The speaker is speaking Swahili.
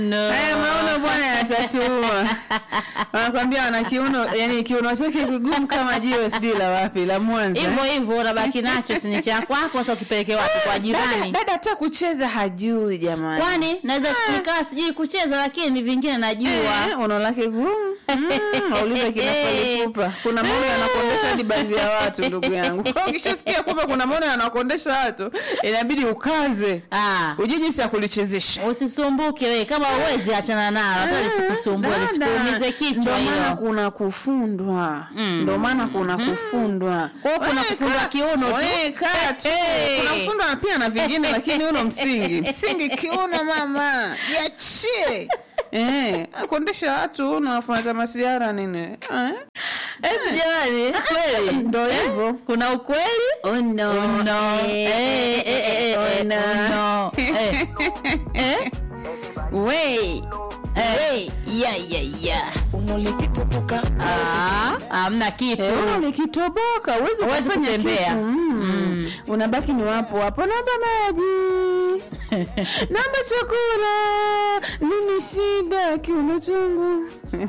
No. Haya maono bwana yatatua. Wanakwambia wana kiuno, yani kiuno chake kigumu kama jiwe sijui la wapi, la Mwanza. hivyo hivyo unabaki nacho si ni cha kwako sasa ukipeleke wapi kwa Dada, jirani dada hata kucheza hajui jamani. kwani naweza nikawa sijui kucheza lakini vingine najua Eh, uno lake gumu. Mm, Waulize kina Falipupa. Kuna maono yanakondesha hadi baadhi ya watu ndugu yangu. Kwa hiyo ukishasikia kwamba kuna maono yanakondesha watu, inabidi ukaze. ah. Ujue jinsi ya kulichezesha. usisumbuke we kama uwezi achana nalo hata lisikusumbue Dada, lisikuumize kichwa Ndio maana hilo kuna kufundwa. Mm. Ndio maana kuna kufundwa. Kwa hiyo kuna Wewe kufundwa kaa- kiuno tu. wewe kaa tu. Eh. Kuna kufundwa pia na vingine lakini uno msingi. Msingi kiuno mama. Jiachie. Eh, akondesha watu uno afuata masiara nini? Eh? Eti jamani kweli Ndio hivyo. kuna ukweli Oh no. Oh, no. Eh, eh, eh, eh, Oh, eh, no. oh, no. Eh. Eh? Wei. Eh. Ya ya ya. Ah, hamna kitu Eh, uno likitoboka uwezi Huwezi kufanya kutembea. kitu. Mm. Unabaki ni wapo wapo, naomba maji, naomba chakula, nini shida kiuno changu